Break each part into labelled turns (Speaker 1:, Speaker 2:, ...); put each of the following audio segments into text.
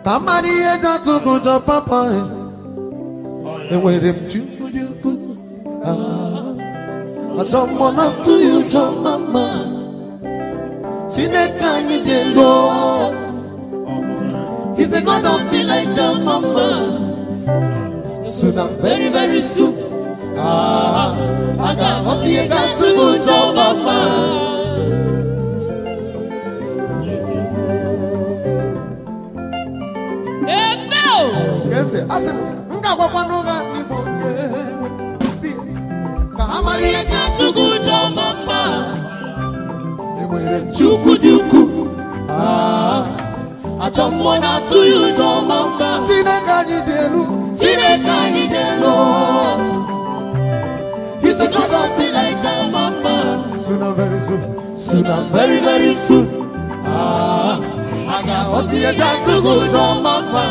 Speaker 1: ka mmadụ ihe ji atụ gị ụjọ papa enwere m chukwu dị ukwuu ajọ mmụọ na-atụ ya ụjọ mama chineke anyị dị elu He's a God of Elijah, mama. Soon and very, very soon. Ah, I got what you got to do, John, mama.
Speaker 2: Ebe o!
Speaker 1: Gete, asị m, m ga-agwakwa n'ụgha n'Igbo nye. Si, ka ha mara ihe ga
Speaker 2: Atụghị ụjọ mama.
Speaker 1: enwere m Chukwu dị ukwuu. Ah,
Speaker 2: Ajọ mmụọ na-atụ ya ụjọ mama.
Speaker 1: Chineke anyị dị elu.
Speaker 2: Chineke anyị dị elu. He's the God of Elijah, mama.
Speaker 1: Soon and very soon.
Speaker 2: Soon and very, very soon. Ah, a ga-aghọta ihe ji atụghị ụjọ mama.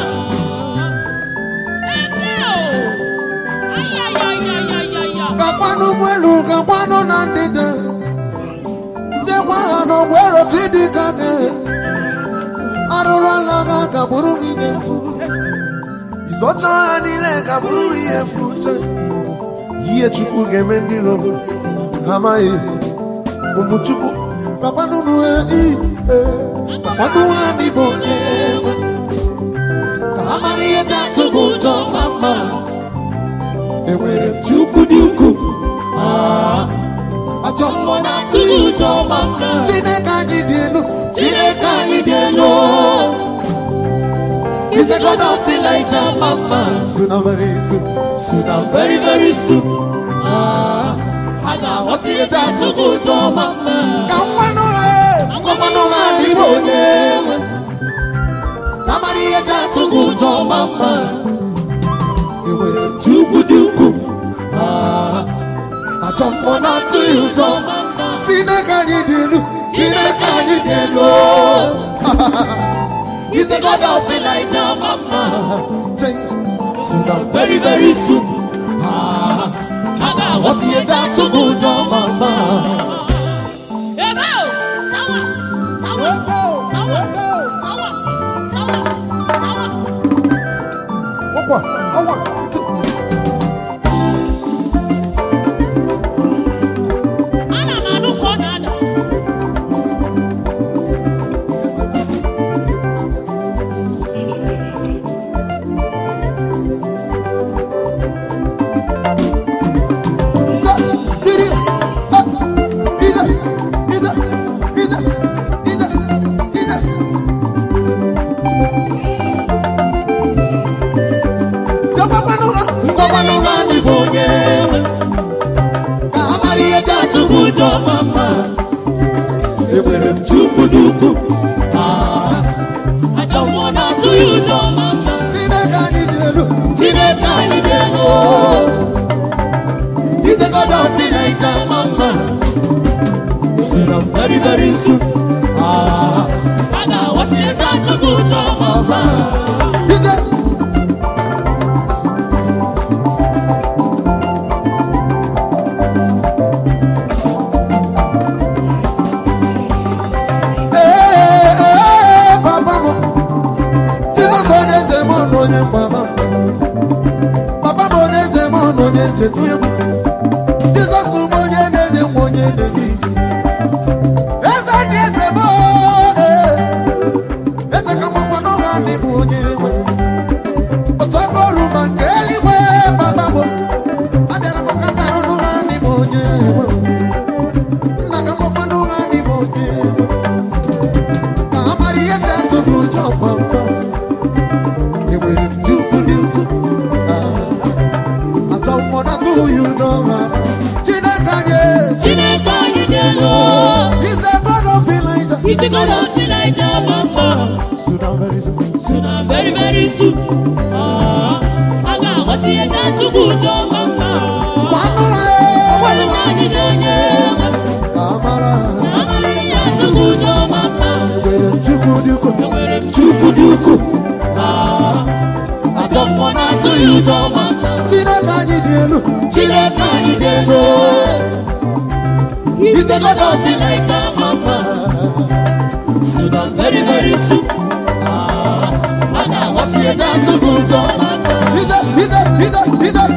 Speaker 2: Ebe o! Ayayayayayaya.
Speaker 1: Gakwanụ ụgbọelu, gakwanụ na ndịda. Chekwa ha n'ụgbọelu Chidika gị. Arụrụ ala ha gagburu gị ga-efu. Ịzọcha ha niile gagburu gị efu uche. Ihe Chukwu ga-eme ndị iro m, ha amaghị. Ụmụ Chukwu, gakwanụ ha iyi. Gakwanụ ha n'Igbo nye. Ka ha mara ihe ji atụ gị ụjọ mama. Enwere m Chukwu dị ukwuu. Ah, Ajọ mmụọ na-atụ ya ụjọ mama. Chineke anyị dị elu.
Speaker 2: Chineke anyị dị elu. He's the God of Elijah, mama.
Speaker 1: Soon and very soon.
Speaker 2: Soon and very, very soon. Ah, a ga-aghọta ihe ji atụghị ụjọ mama.
Speaker 1: Ka mmanụ ha
Speaker 2: Agwakwana ụgha n'ime onye nwe.
Speaker 1: ka mara ihe ji atụ
Speaker 2: Atụghị ụjọ mama.
Speaker 1: enwere m
Speaker 2: Chukwu dị ukwuu. Ah, ajọ mmụọ na-atụ ya ụjọ mama.
Speaker 1: Chineke anyị dị elu
Speaker 2: Chineke anyị dị elu. He's the God of Elijah, mama.
Speaker 1: Soon and
Speaker 2: Very, very soon. Ah, a ga-aghọta ihe ji atụghị ụjọ mama. Ebe o! Sawa! Sawa! Sawa! Sawa! Sawa! Sawa!
Speaker 1: ọkwa ọkwa
Speaker 2: Ana m anụ ka ọ na-ada.
Speaker 1: sa siri ah ida ida ida ida ida Jọgbakwanụ ha
Speaker 2: Ngwakwana ụgha n'ịbụ onye nwe.
Speaker 1: ka ha mara ihe ji atụ
Speaker 2: Atụghị ụjọ mama.
Speaker 1: enwere m
Speaker 2: Chukwu dị ukwuu. Ah, ajọ mmụọ na-atụ ya ụjọ mama.
Speaker 1: Chineke anyị dị elu
Speaker 2: Chineke anyị dị elu. He's the God of Elijah, mama. Soon and very, very soon. Ah, a ga-aghọta ihe ji atụghị ụjọ mama.
Speaker 1: ije Ee, ee, papa m Jizọs onye njem ọnụ onye mgbama papa m onye njem ọnụ onye nchetu egwu Jizọs m onye na-enye nwa onye na-enye ike eze dị eze m ee eze ka mmakwa n'ụra ndị bụ onye nwe otu aka ọrụ ma nke eluigwe papa m abịara m ka mbarụ n'ụra ndị bụ onye nwe nna ka mmakwa n'ụra ndị bụ onye nwe ka ha mara ihe ji atụ m ụjọ kpamkpam enwere m chukwu dị ukwu atọ mmụọ na atụghị ya ụjọ ma chineke anyị
Speaker 2: Chineke anyị dị elu.
Speaker 1: is the god of Elijah
Speaker 2: He's the God of Elijah, mama.
Speaker 1: soon and very soon
Speaker 2: Soon and very, very soon. Ah, a ga-aghọta ihe ji atụghị ụjọ mama.
Speaker 1: kwanụ ha
Speaker 2: Ọgwanụ anyị dị onye nwe.
Speaker 1: ka ha mara
Speaker 2: Amara ihe ji atụghị ụjọ mama.
Speaker 1: enwere m chukwu dị ukwu
Speaker 2: Enwere m Chukwu dị ukwuu. Ah, ajọ mmụọ na-atụ ya ụjọ mama.
Speaker 1: chineke anyị dị elu
Speaker 2: Chineke anyị dị elu. He's the God of Elijah, mama. Soon and very, very soon. Ah, a ga
Speaker 1: eji atụ gị ụjọ ije ije ije ije